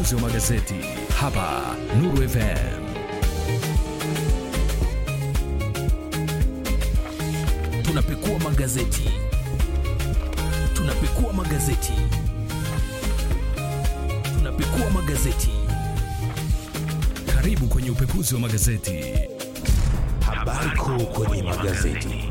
upekuzi wa magazeti hapa Nuru FM. Tunapekua magazeti, tunapekua magazeti, tunapekua magazeti. Karibu kwenye upekuzi wa magazeti. Habari kuu kwenye magazeti.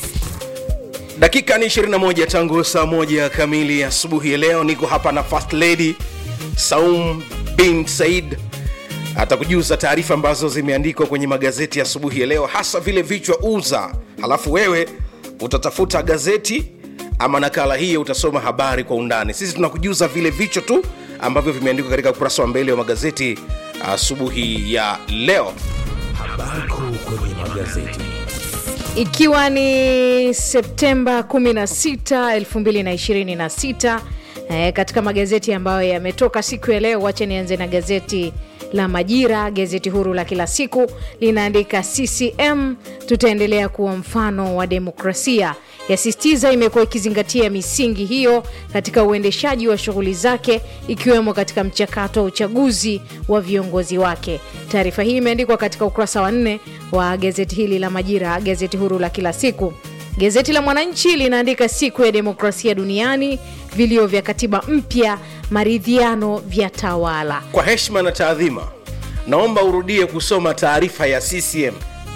dakika ni 21 tangu saa moja kamili asubuhi ya leo niko hapa na first lady saum bin said atakujuza taarifa ambazo zimeandikwa kwenye magazeti ya asubuhi ya leo hasa vile vichwa uza halafu wewe utatafuta gazeti ama nakala hiyo utasoma habari kwa undani sisi tunakujuza vile vichwa tu ambavyo vimeandikwa katika ukurasa wa mbele wa magazeti asubuhi ya leo Habari kuu kwenye magazeti. ikiwa ni septemba 16 2026 eh, katika magazeti ambayo yametoka siku ya leo wache nianze na gazeti la majira gazeti huru la kila siku linaandika ccm tutaendelea kuwa mfano wa demokrasia yasisitiza imekuwa ikizingatia misingi hiyo katika uendeshaji wa shughuli zake ikiwemo katika mchakato wa uchaguzi wa viongozi wake taarifa hii imeandikwa katika ukurasa wa nne wa gazeti hili la majira gazeti huru la kila siku gazeti la mwananchi linaandika siku ya demokrasia duniani vilio vya katiba mpya maridhiano vya tawala kwa heshima na taadhima naomba urudie kusoma taarifa ya ccm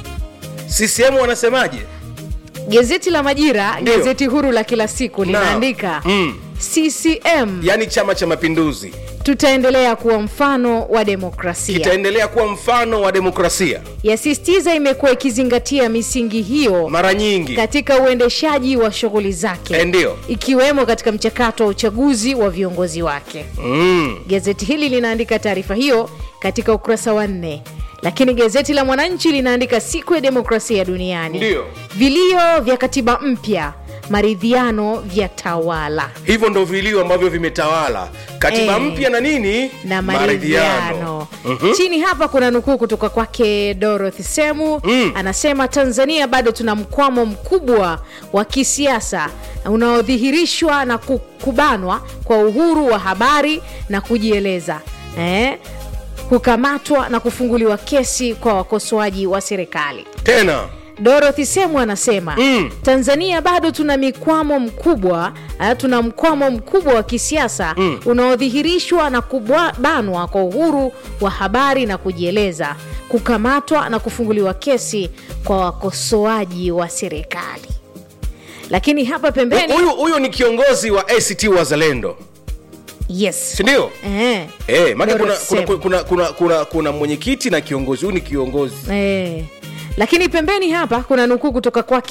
ccm wanasemaje gazeti la majira Ndio. gazeti huru la kila siku linaandika Mm. ccm yaani chama cha mapinduzi tutaendelea kuwa mfano wa demokrasia kitaendelea kuwa mfano wa demokrasia yasisitiza imekuwa ikizingatia misingi hiyo mara nyingi katika uendeshaji wa shughuli zake Eh, ndio. ikiwemo katika mchakato wa uchaguzi wa viongozi wake mm. gazeti hili linaandika taarifa hiyo katika ukurasa wa nne lakini gazeti la mwananchi linaandika siku ya demokrasia duniani Ndio. vilio vya katiba mpya maridhiano vya tawala hivyo ndo vilio ambavyo vimetawala katiba Eh. mpya na nini na maridhiano Mhm. chini hapa kuna nukuu kutoka kwake dorothy semu Mm. anasema tanzania bado tuna mkwamo mkubwa wa kisiasa unaodhihirishwa na ku- kubanwa kwa uhuru wa habari na kujieleza eh? kukamatwa na kufunguliwa kesi kwa wakosoaji wa serikali tena dorothy semu anasema Mm. tanzania bado tuna mikwamo mkubwa eh, tuna mkwamo mkubwa wa kisiasa Mm. unaodhihirishwa na kubanwa kwa uhuru wa habari na kujieleza kukamatwa na kufunguliwa kesi kwa wakosoaji wa serikali lakini hapa pembeni huyu huyu ni kiongozi wa act wazalendo yes sindio eh, Eh, maana kuna, Dorothy kuna, Semu. kuna, kuna, kuna, kuna mwenyekiti na kiongozi huyu ni kiongozi Eh. lakini pembeni hapa kuna nukuu kutoka kwake